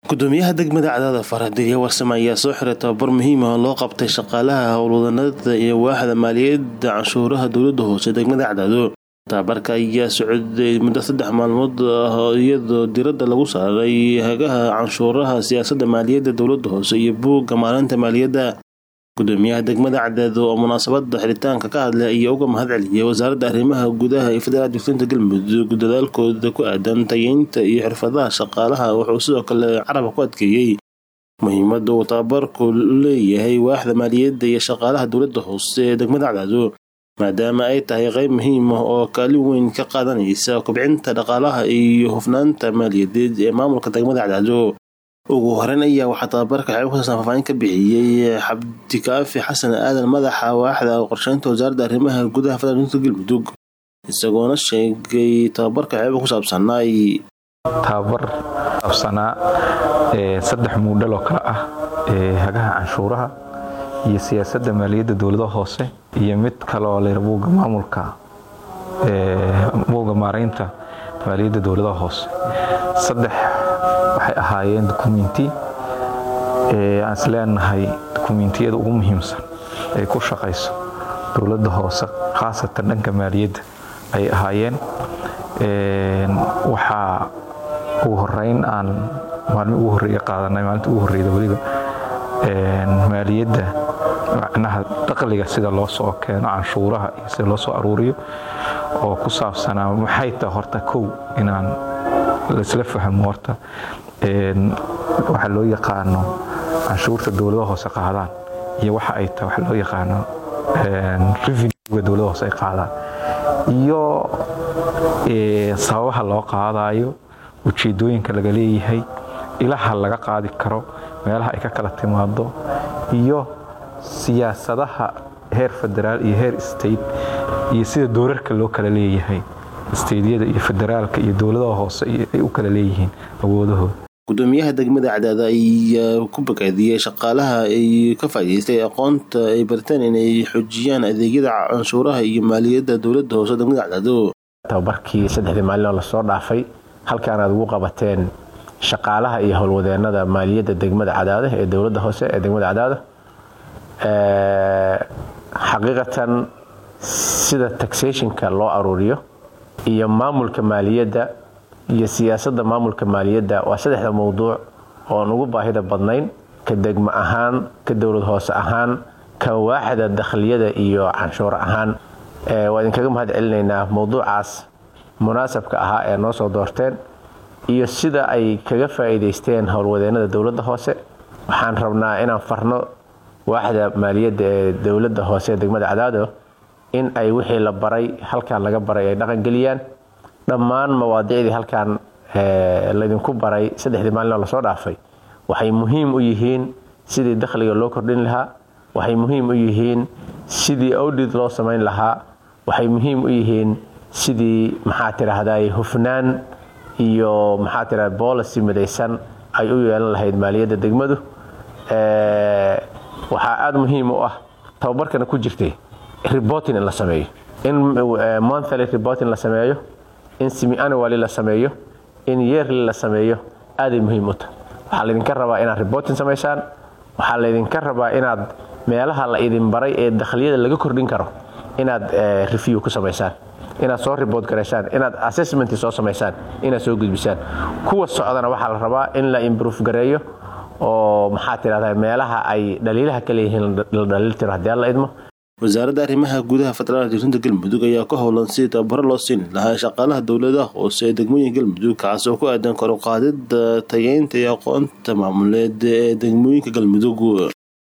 gudoomiyaha degmada cadaada farxadilya warsame ayaa soo xiray tababar muhiim ah oo loo qabtay shaqaalaha howlwadanada iyo waaxda maaliyadda canshuuraha dowlada hoose degmada cadaado tababarka ayaa socday muddo saddex maalmood ah iyadoo diradda lagu saaray hagaha canshuuraha siyaasada maaliyadda dowlada hoose iyo buugga maalinta maaliyadda gudoomiyaha degmada cadaado oo munaasabada xiritaanka ka hadlay ayaa uga mahad celiyay wasaaradda arrimaha gudaha iyo federaal difrinta galmudug dadaalkooda ku aadan tayeynta iyo xirfadaha shaqaalaha wuxuu sidoo kale carabka ku adkeeyey muhiimada uu tababarku leeyahay waaxda maaliyadda iyo shaqaalaha dowlada hoose ee degmada cadaado maadaama ay tahay qeyb muhiim ah oo kaalin weyn ka qaadanaysa kobcinta dhaqaalaha iyo hufnaanta maaliyadeed ee maamulka degmada cadaado ugu horeyn ayaa waxaa tababarka xeeb kusaabsan faahfaahin ka bixiyey xabdikaafi xasan aadan madaxa waaxda qorsheynta wasaaradda arrimaha gudaha federaalka galmudug isagoona sheegay tababarka xeeba ku saabsanaay tababar saabsanaa saddex muudhal oo kale ah hagaha canshuuraha iyo siyaasadda maaliyadda dowladaha hoose iyo mid kaleoo layra buugga maamulka buugga maaraynta maaliyadda dowladaha hoose saddex waxay ahaayeen dukumenti aan is leenahay dukumentiyada ugu muhiimsan ay ku shaqayso dowladda hoose khaasatan dhanka maaliyadda ay ahaayeen waxaa ugu horeyn aan maalmi ugu horreeya qaadanay maalinta ugu horreyda weliba maaliyadda macnaha daqliga sida loo soo keeno canshuuraha iyo sida loo soo aruuriyo oo ku saabsanaa maxay tahay horta kow inaan laisla fahmo horta waxa loo yaqaano canshuurta dowladaha hoose qaadaan iyo waxa ay tahay waxa loo yaqaano revenuega dowladaha hoose ay qaadaan iyo sababaha loo qaadayo ujeedooyinka laga leeyahay ilaha laga qaadi karo meelaha ay ka kala timaado iyo siyaasadaha heer federaal iyo heer state iyo sida doorarka loo kala leeyahay steydyada iyo federaalka iyo dowladaha hoose ay u kala leeyihiin awoodahooda gudoomiyaha degmada cadaada ayaa ku bakaadiyey shaqaalaha ay ka faa'iidaystay aqoonta ay barteen inay xoojiyaan adeegyada canshuuraha iyo maaliyadda dowlada hoose degmada cadaado tababarkii saddexdii maalin oo lasoo dhaafay halkaan aad ugu qabateen shaqaalaha iyo howlwadeenada maaliyadda degmada cadaada ee dowladda hoose ee degmada cadaada xaqiiqatan sida taxationka loo aruuriyo iyo maamulka maaliyadda iyo siyaasadda maamulka maaliyadda waa saddexda mowduuc oon ugu baahida badnayn ka degmo ahaan ka dowlad hoose ahaan ka waaxda dakhliyada iyo canshuur ahaan waa idinkaga mahad celinaynaa mowduucaas munaasabka ahaa ee noo soo doorteen iyo sida ay kaga faa'iidaysteen howlwadeenada dowladda hoose waxaan rabnaa inaan farno waaxda maaliyadda ee dowladda hoose ee degmada cadaado in ay wixii la baray halkaan laga baray ay dhaqangeliyaan dhammaan mawaadicdii halkaan laydinku baray saddexdii maalinoo lasoo dhaafay waxay muhiim u yihiin sidii dakhliga loo kordhin lahaa waxay muhiim u yihiin sidii audit loo samayn lahaa waxay muhiim u yihiin sidii maxaa tiraahday hufnaan iyo maxaa tiraha policy midaysan ay u yeelan lahayd maaliyadda degmadu waxaa aada muhiim u ah tababarkana ku jirtay reporting in la sameeyo in monthly reporting la sameeyo in semi-annually la sameeyo in yearly la sameeyo aaday muhiim u tahay waxaa laydinka rabaa inaad reporting samaysaan waxaa laydinka rabaa inaad meelaha la idin baray ee dakhliyada laga kordhin karo inaad review ku samaysaan inaad soo report garaysaan inaad assessment soo samaysaan inaad soo gudbisaan kuwa socdana waxaa la rabaa in la improve gareeyo oo maxaa tirahdaa meelaha ay dhaliilaha ka leeyihiin la dhaliil tiro haddii alla idmo wasaaradda arrimaha gudaha federaalka difrinta galmudug ayaa ka howlan sidii tababaro loo siini lahaa shaqaalaha dowladaha hoose ee degmooyinka galmudug kaas oo ku aadan kor u qaadida tayeynta iyo aqoonta maamuleed ee degmooyinka galmudug